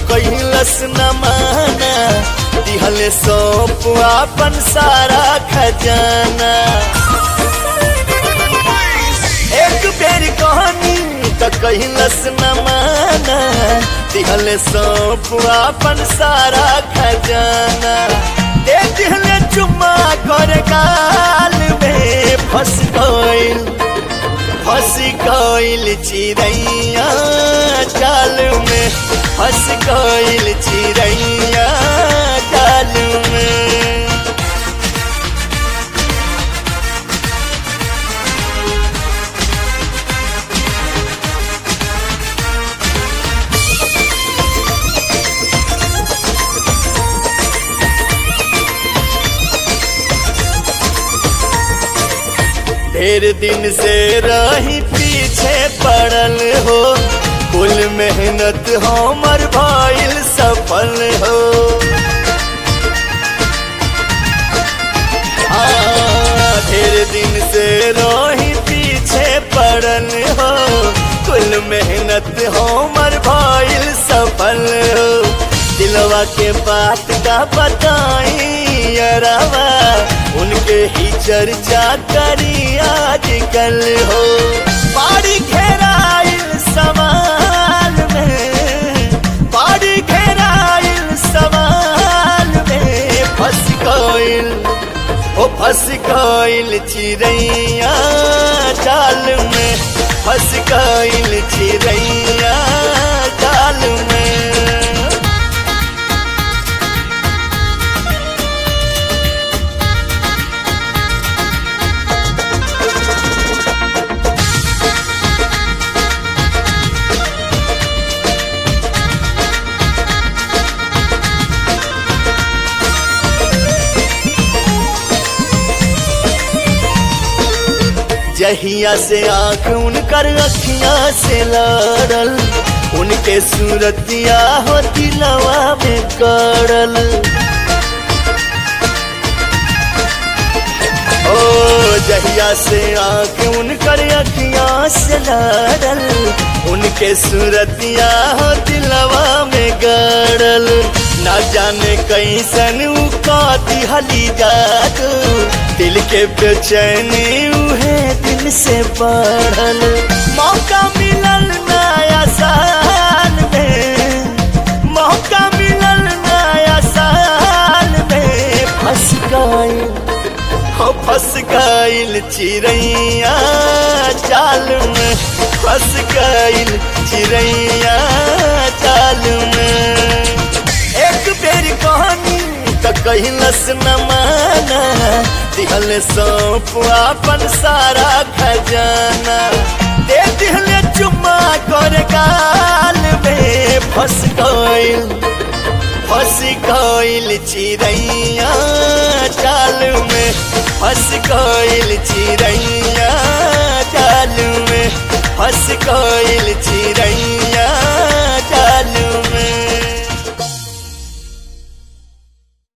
कैलस न माना दिहले सौंप अपन सारा खजाना एक बेर कहनी त कैलस न माना दिहले सौंप अपन सारा खजाना दे दिहले चुम्मा कर गाल में फंस गइल फंस गइल चिड़ैया जाल में फंस गइल चिड़ैया जाल में ढेर दिन से रही पीछे पड़ल हो कुल मेहनत हमर भइल सफल हो आ, ढेर दिन से रही पीछे पड़ल हो कुल मेहनत हमर भइल सफल हो दिलवा के बात का बताई अरवा उनके ही चर्चा करी आजकल हो बाड़ी घेराइल सवाल में बाड़ी घेराइल सवाल में फंस गइल ओ फंस गइल चिड़ैया जाल में फंस गइल चिड़ैया जाल में जहिया से आंख उनकर अखियां से लड़ल उनके सूरतिया हो दिलवा में करल ओ जहिया से आंख उनकर अखियां से लड़ल उनके सूरतिया हो दिलवा में गड़ल ना जाने कैसन उ का दिहली जादू दिल के बेचैनी उहे दिल से बढ़ल मौका मिलल नया साल में मौका मिलल नया साल में फंस गइल हो फंस गइल चिड़ैया जाल में फंस गइल चिड़ैया जाल में एक बेर कहानी त कहलस न माना दिहल सौंप अपन सारा खजाना दे दिहले चुम्मा कर गाल में फंस गइल फंस गइल चिड़ैया जाल में फंस गइल चिड़ैया जाल में फंस गइल चिड़ैया